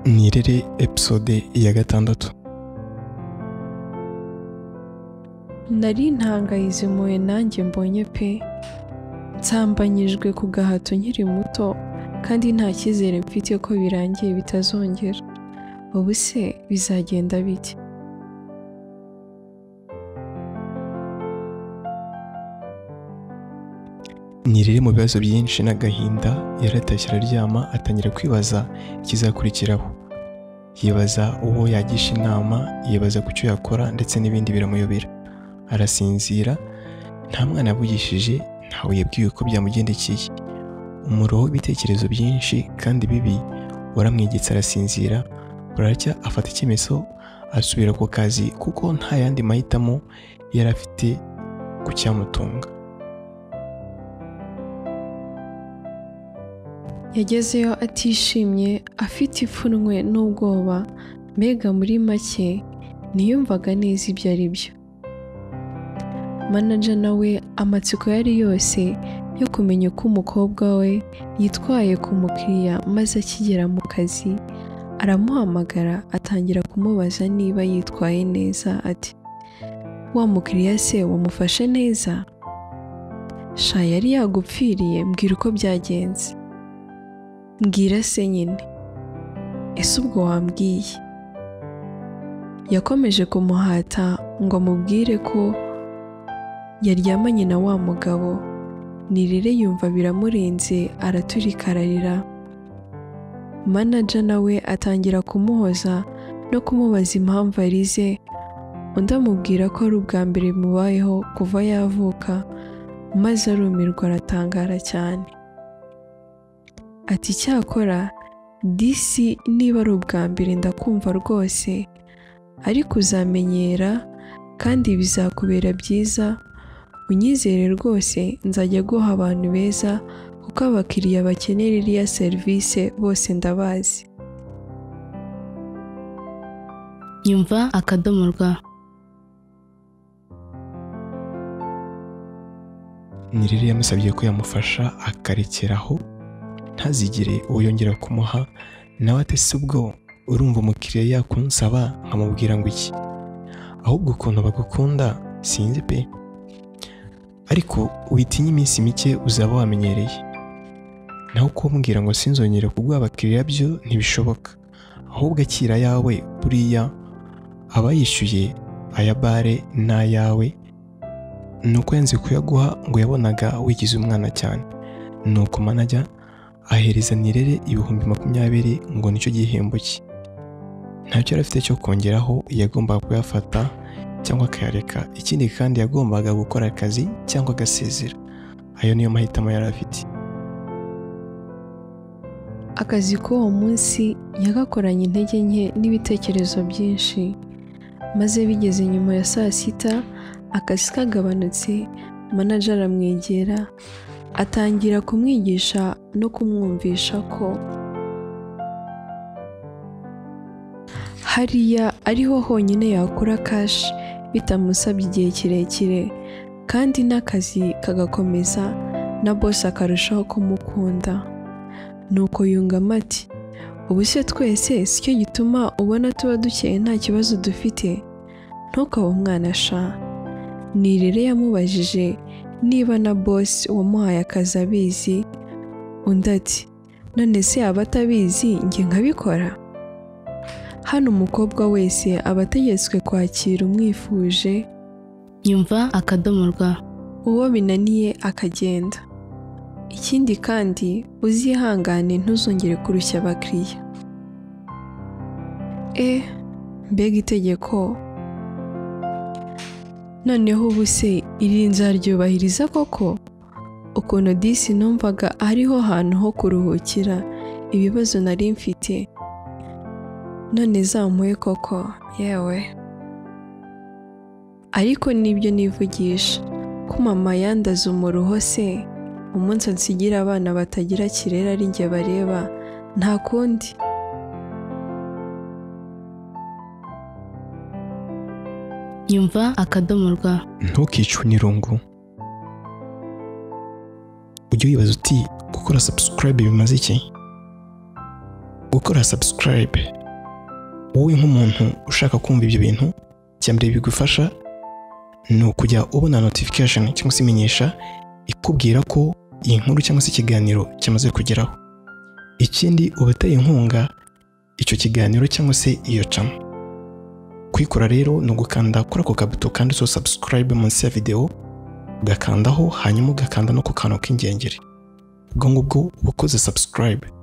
nirere episode ya gatandatu nari ntangayizimuye nanjye mbonye pe nsambanyijwe ku gahato nkiri muto kandi nta cyizere mfite ko birangiye bitazongera ubu se bizagenda bite nirere mu bibazo byinshi n'agahinda yaratashye araryama atangira kwibaza ikizakurikiraho yibaza uwo yagisha inama yibaza ku cyo yakora ndetse n'ibindi biramuyobera arasinzira nta mwana yavugishije ntawe yabwiwe ko byamugendekeye umuroho w'ibitekerezo byinshi kandi bibi waramwegetse arasinzira buracya afata icyemezo asubira ku kazi kuko nta yandi mahitamo yari afite ku cyamutunga yagezeyo atishimye afite ipfunwe n'ubwoba mbega muri make ntiyumvaga neza ibyo ari byo manaja nawe amatsiko yari yose yo kumenya uko umukobwa we yitwaye ku mukiriya maze akigera mu kazi aramuhamagara atangira kumubaza niba yitwaye neza ati wa mukiriya se wamufashe neza sha yari yagupfiriye mbwira uko byagenze mbwira se nyine ese ubwo wambwiye yakomeje kumuhata ngo amubwire ko yaryamanye na wa mugabo nirere yumva biramurenze araturika ararira manaja nawe atangira kumuhoza no kumubaza impamvu arize undi amubwira ko ari ubwa mbere bimubayeho kuva yavuka maze arumirwa aratangara cyane ati icyakora disi niba ari ubwa mbere ndakumva rwose ariko uzamenyera kandi bizakubera byiza unyizere rwose nzajya guha abantu beza kuko abakiriya bakenera iriya serivisi bose ndabazi nyumva akadomo rwa nirere yamusabye ko yamufasha akarekeraho ntazigire uwo yongera kumuha nawe atese ubwo urumva umukiriya yakunsaba nkamubwira ngo iki ahubwo ukuntu bagukunda sinzi pe ariko ubitinye iminsi mike uzaba wamenyereye naho kumbwira ngo sinzongere kuguha abakiriya byo ntibishoboka ahubwo akira ayawe buriya aba yishyuye aya bare n'ayawe ni uko yanze kuyaguha ngo yabonaga wigize umwana cyane ni uko manajya ahereza nirere ibihumbi makumyabiri ngo nicyo gihembo cye ntacyo yari afite cyo kongeraho yagombaga kuyafata cyangwa akayareka ikindi kandi yagombaga gukora akazi cyangwa agasezera ayo niyo mahitamo yari afite akazi k'uwo munsi yagakoranye intege nke n'ibitekerezo byinshi maze bigeze nyuma ya saa sita akazi kagabanutse manaja aramwegera atangira kumwigisha no kumwumvisha ko hariya ariho honyine yakura kashi bitamusabye igihe kirekire kandi n'akazi kagakomeza na bose akarushaho kumukunda nuko yungamo ati ubu se twese sicyo gituma ubona tuba dukeye nta kibazo dufite ntukabe umwana sha nirere yamubajije niba na bosi wamuhaye akazi abizi undi ati none se yaba atabizi njye nkabikora hano umukobwa wese aba ategetswe kwakira umwifuje nyumva akadomo rwa uwo binaniye akagenda ikindi kandi uzihangane ntuzongere kurushya abakiriya e mbega itegeko noneho ubu se iri nzaryubahiriza koko ukuntu disi numvaga hariho hantu ho kuruhukira ibibazo nari mfite none zamuye koko yewe ariko nibyo nivugisha ko mama yandaze umuruho se umunsi nsigira abana batagira kirera ari njye bareba nta kundi nyumva akadomo rwa ntukicwe n'irungu ujye wibaza uti gukora subscribe bimaze iki gukora subscribe wowe nk'umuntu ushaka kumva ibyo bintu icya mbere bigufasha ni ukujya ubona notification cyangwa se imenyesha ikubwira ko iyi nkuru cyangwa se ikiganiro kimaze kugeraho ikindi uba uteye inkunga icyo kiganiro cyangwa se iyo cama kuyikora rero ni ugukanda kuri ako kabuto kanditseho subscribe munsi ya videwo ugakandaho hanyuma ugakanda no ku kantu k'ingengeri ubwo ngubwo uba ukoze subscribe